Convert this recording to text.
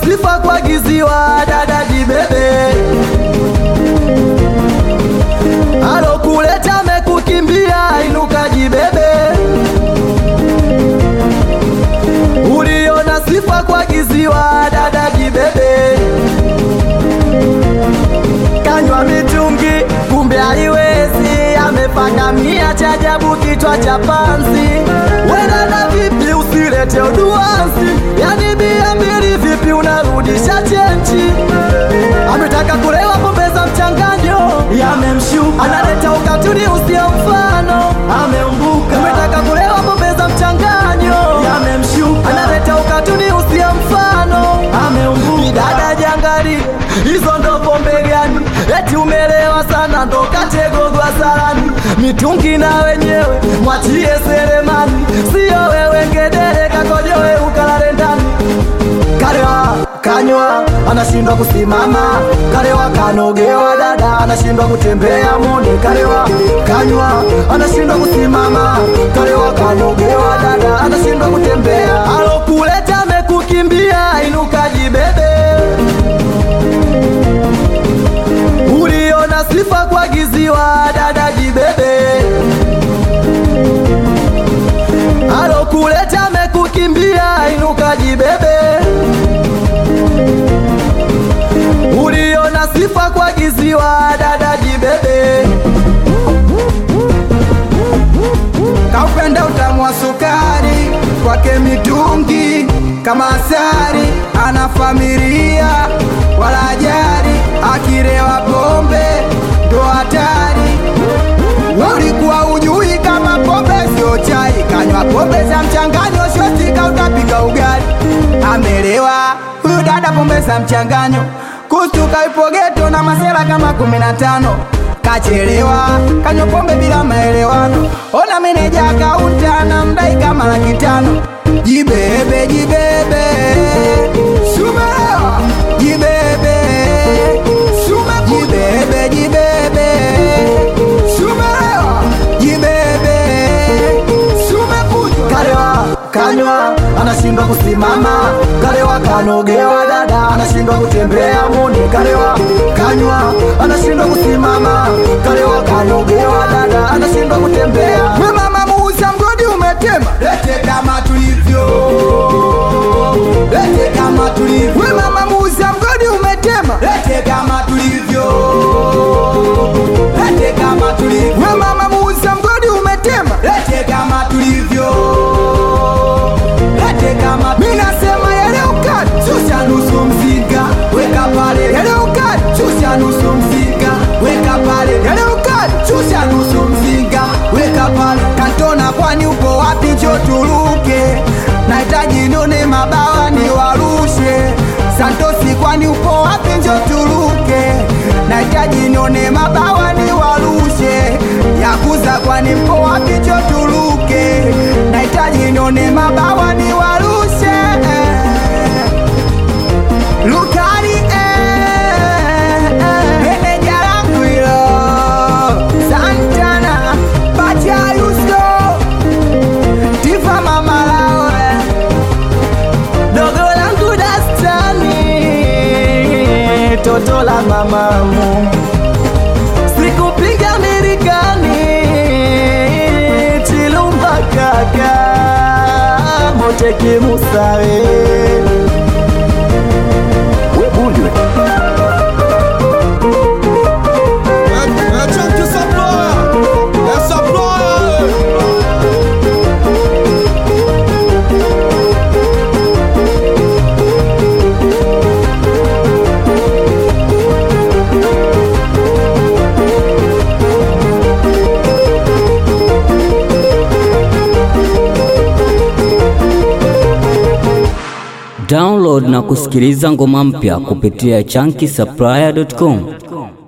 sifa kuagiziwa dada jibebe alokuleta mekukimbia inuka jibebe uliona sifa kuagiziwa dada jibebe kanywa mitungi kumbe haiwezi amepaka mia cha ajabu kichwa cha panzi wedada vipi usilete uduansi yani bia mbili vipi unarudisha chenchi ametaka kulewa pombe za mchanganyo yamemshuka analeta ukatuni usio mfano ameumbuka ametaka kulewa pombe za mchanganyo yamemshuka analeta ukatuni usio mfano ameumbuka dada jangari hizo ndo pombe gani eti umelewa sana ndo kategogwa salani mitungi na wenyewe mwachie seremani siyo wewe ngedere kakojowe ukalale ndani kalewa kanywa anashindwa kusimama kalewa kanogewa dada anashindwa kutembea mone kalewa kanywa anashindwa kusimama kalewa kanogewa dada anashindwa kutembea alokuleta amekukimbia inuka jibebe uliona sifa kuagiziwa dada jibebe alokuleta amekukimbia inuka jibebe uliona sifa kuagiziwa dada jibebe kaupenda utamu wa sukari kwake mitungi kama asari ana familia wala ajari akirewa pombe ndo hatari ulikuwa ujui kama pombe sio chai kanywa pombe za mchanganyo shotika utapika ugali amelewa huyu dada pombe za mchanganyo kustuka ipo geto na masela kama kumi na tano kachelewa kanywa pombe bila maelewano ona meneja kaunta na mdai kama laki tano jibebe jibebe sumelewa jibebe sume jibebe jibebe sumelewa jibebe sumekujwa kalewa kanywa anashindwa kusimama kalewa kanogewa dada anashindwa kutembea mone kalewa kanywa anashindwa kusimama kalewa kanogewa dada anashindwa kutembea we mama muuza mgodi umetema lete kama tulivyo lete kama tulivyo we mama muuza mgodi umetema lete kama tulivyo lete kama tulivyo we mama muuza mgodi umetema lete kama tulivyo lete kama mimi nasema yale ukali shusha nusu mzinga weka pale yale ukali shusha nusu mzinga weka pale yale ukali shusha nusu mzinga weka pale kantona kwani uko wapi njo turuke nahitaji nione mabawa ni warushe santosi kwani upo wapi njo turuke nahitaji nione mabawa ni warushe yakuza kwani mpo wapi njo turuke nahitaji nione mabawa ni warushe lukari eh, eh, meneja langu hilo santana bachayuso tifa mamalawe dogo langu dastani toto la mamamu sikupiga mirikani chilumba kaka moteki musawe webundwe Chunky Supplier, é Supplier. Download na kusikiliza ngoma mpya kupitia chunky supplier.com.